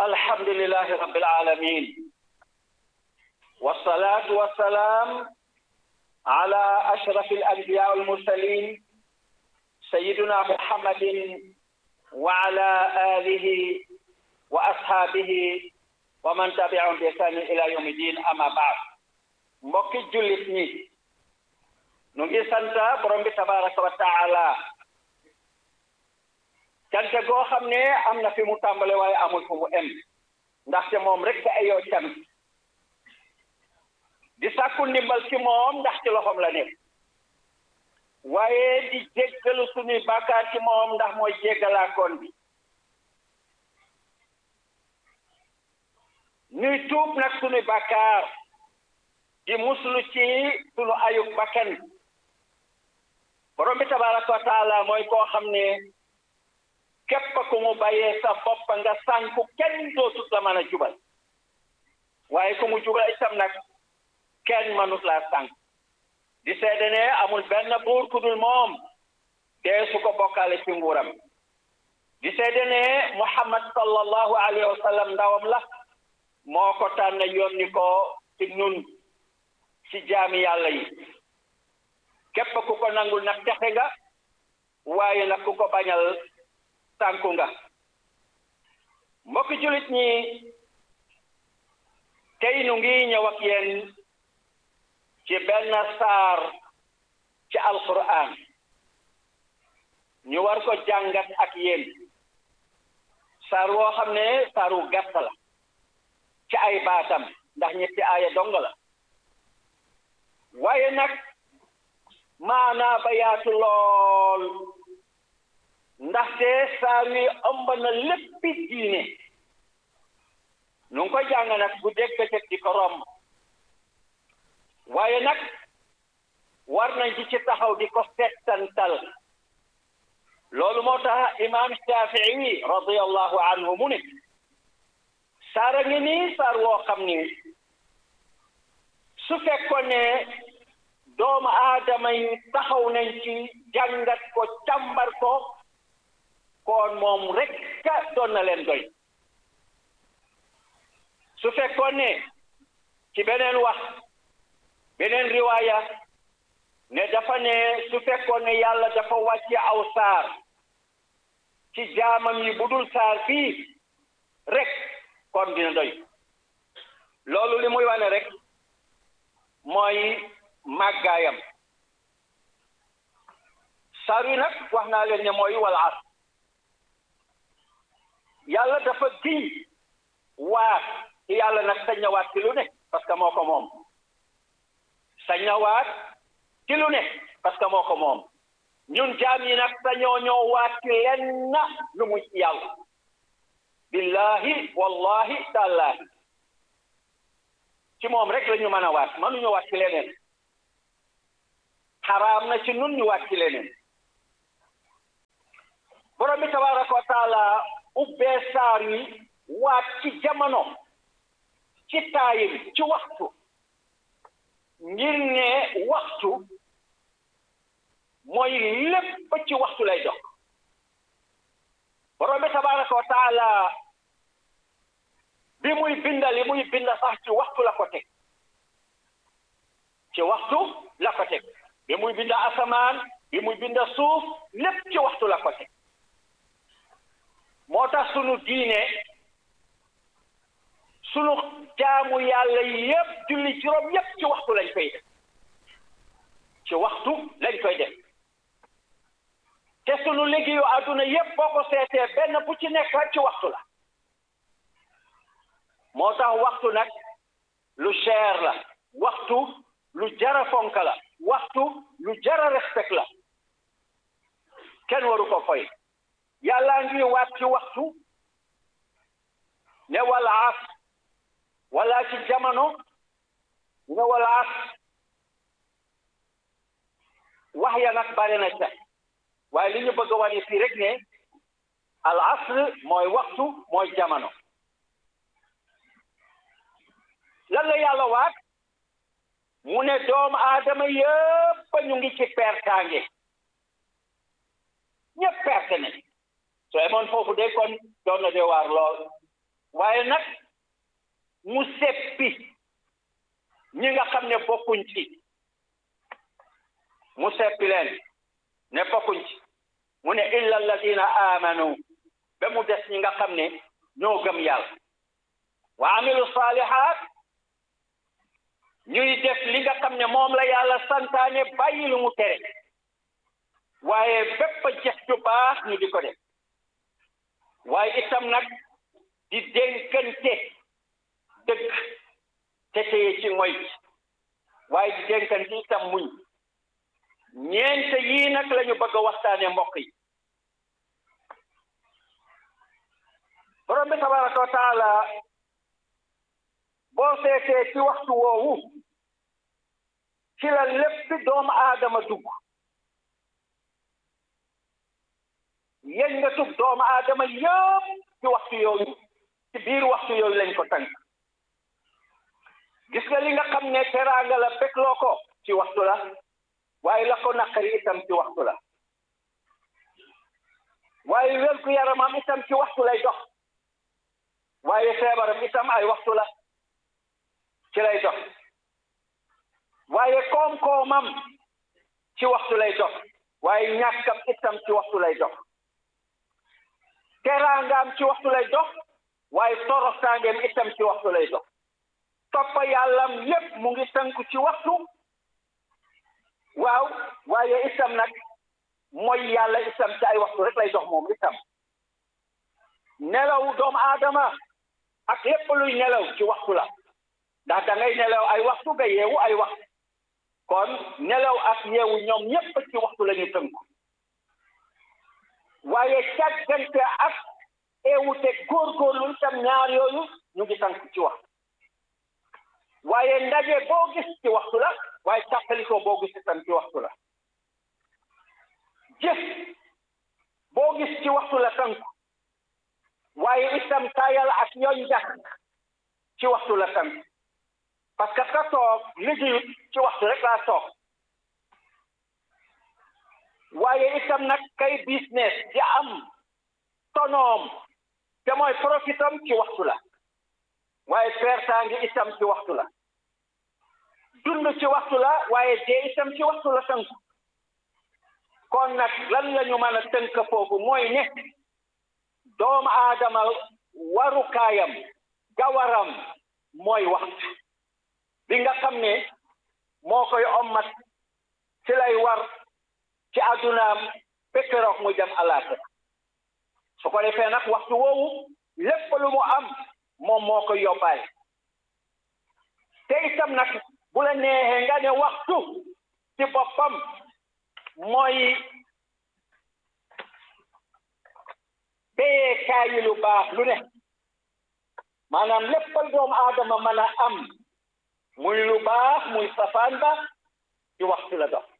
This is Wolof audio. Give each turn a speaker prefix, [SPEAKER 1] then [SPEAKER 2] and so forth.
[SPEAKER 1] الحمد لله رب العالمين والصلاة والسلام على أشرف الأنبياء والمرسلين سيدنا محمد وعلى آله وأصحابه ومن تبعهم بإحسان إلى يوم الدين أما بعد mbokki jullit ñi nu ngi sant borom bi tabaraka wa taala cant goo xam ne am na fi mu tàmbale waaye amul fu mu em ndaxte moom rek ay yow cant di sàkku ndimbal ci moom ndax ci loxoom la nekk waaye di jéggalu suñuy bàkkaar ci moom ndax mooy jéggalaakoon bi ñuy tuub nag suñuy bàkkaar di muslu ci sunu ayub bakkan borom bi tabaraka wa taala mooy koo xam ne képp ku mu bàyyee sa bopp nga sànku kenn dootut la mën a jubal waaye ku mu jubal itam nag kenn mënut laa sànk di seede ne amul benn buur ku dul moom dee su ko bokkaale ci nguuram di seede ne muhammad sallallahu alayhi wa sallam ndawam la moo ko tànn yónni ko ci nun ci jaami yàlla yi képp ku ko nangul nag texe nga waaye nag ku ko bañal sànku nga mbokki jullit ñi tey nu ngi ñëw ak yéen ci benn saar ci alquran ñu war ko jàngat ak yéen saar woo xam ne saaru gàtt la ci ay baatam ndax ñetti aaya dong la waaye nag maanaa ba yaatu lool ndaxte saar wi ëmb na léppi diine nu ngi koy jàng nag bu dégg bëccëg di ko romb waaye nag war nañ ci ci taxaw di ko settantal loolu moo tax imaam Shafii radiyallahu anhu mu ne saara ngi nii saar woo xam ni su fekkoon ne doomu aadama yi taxaw nañ ci jàngat ko càmbar ko kon moom rek doon na leen doy su fekkoon ne ci beneen wax beneen riwaaya ne dafa ne su fekkoon ne yàlla dafa wàcce aw saar ci jaamam yi bu dul saar fii rek kon dina doy loolu li muy wane rek mooy màggaayam saar wi nag wax naa leen ne mooy wal asr yàlla dafa giñ waat ci yàlla nag sañ na waat ci lu ne parce que moo ko moom sañ na waat ci lu ne parce que moo ko moom ñun jaam yi nag sañoo ñoo waat ci lenn lu muy ci yàlla billahi wallahi tàllahi ci moom rek la ñu mën a waat mënuñu waat ci leneen xaraam na ci nun ñu waat ci leneen borom bi tabaraka wa taala ubbee saar yi waat ci jamono ci taayim ci waxtu ngir ne waxtu mooy lépp ci waxtu lay dox borom bi tabaraka wa taala bi muy binda li muy binda sax ci waxtu la ko teg ci waxtu la ko teg bi muy binda asamaan bi muy binda suuf lépp ci waxtu la ko teg moo tax sunu diine sunu jaamu yàlla yépp julli juróom yépp ci waxtu lañ koy def ci waxtu lañ koy def te sunu liggéeyu àdduna yépp boo ko seetee benn bu ci nekk ci waxtu la moo tax waxtu nag lu cher la waxtu lu jara fonk la waxtu lu jara respect la kenn waru ko foy yàllaa ngi waat ci waxtu ne wala as wala ci jamono ne wala as wax ya nag bare na ca waaye li ñu bëgg a wane fii rek ne al asr mooy waxtu mooy jamono lan la yàlla waat mu ne doomu aadama yëpp ñu ngi ci pertaange ñëpp perte nañ soo emoon foofu de kon doon na de waar lool waaye nag mu seppi ñi nga xam ne bokkuñ ci mu seppi leen ne bokkuñ ci mu ne illa alladina amanu ba mu des ñi nga xam ne ñoo gëm yàlla wa amilu salihat ñuy def li nga xam ne moom la yàlla santaane bàyyi lu mu tere waaye bépp jëf ju baax ñu di ko def waaye itam nag di dénkante dëgg te téye ci moy waaye di dénkante itam muñ ñeent yii nag la ñu bëgg a waxtaane mbokk yi borom bi tabaraka wa taala boo seetee ci waxtu woowu ci la lépp doomu aadama dugg yéen nga tug doomu aadama yëpp ci waxtu yooyu ci biir waxtu yooyu lañ ko tànk gis nga li nga xam ne teraanga la bégloo ko ci waxtu la waaye la ko naqari itam ci waxtu la waaye wér gu yaramam itam ci waxtu lay dox waaye feebaram itam ay waxtu la ci lay dox waaye koom-koomam ci waxtu lay dox waaye ñàkkam itam ci waxtu lay dox teraangaam ci waxtu lay dox waaye toroxtaangeem itam ci waxtu lay dox toppa yàllam yépp mu ngi tënku ci waxtu waaw waaye itam nag mooy yàlla itam ci ay waxtu rek lay dox moom itam nelaw doomu aadama ak lépp luy nelaw ci waxtu la ndax da ngay nelaw ay waxtu nga yeewu ay waxtu kon nelaw ak yeewu ñoom ñépp ci waxtu la ñu tënku waaye càggante ak eewute góorgóorlu itam ñaar yooyu ñu ngi tënku ci waxtu waaye ndaje boo gis ci waxtu la waaye càppalikoo boo gis itam ci waxtu la jëf boo gis ci waxtu la tënku waaye itam tayal ak yoon jax ci waxtu la tënku parce que ka toog liggéeyut ci waxtu rek laa toog waaye itam nag kay business di am tonoom te mooy profitam ci waxtu la waaye pertaangi itam ci waxtu la dund ci waxtu la waaye dee itam ci waxtu la tënku kon nag lan la ñu mën a tënk foofu mooy ne doomu aadama warukaayam gawaram mooy waxtu bi nga xam ne moo koy ommat ci lay war ci àddunaam bekkeroog muy dem alaaxira su ko defee nag waxtu woowu lépp lu mu am moom moo koy yóbbaale te itam nag bu la neexee nga ne waxtu ci boppam mooy béyee kaayi lu baax lu ne maanaam léppal doomu aadama mën a am muy lu baax muy safaan ba ci waxtu la dox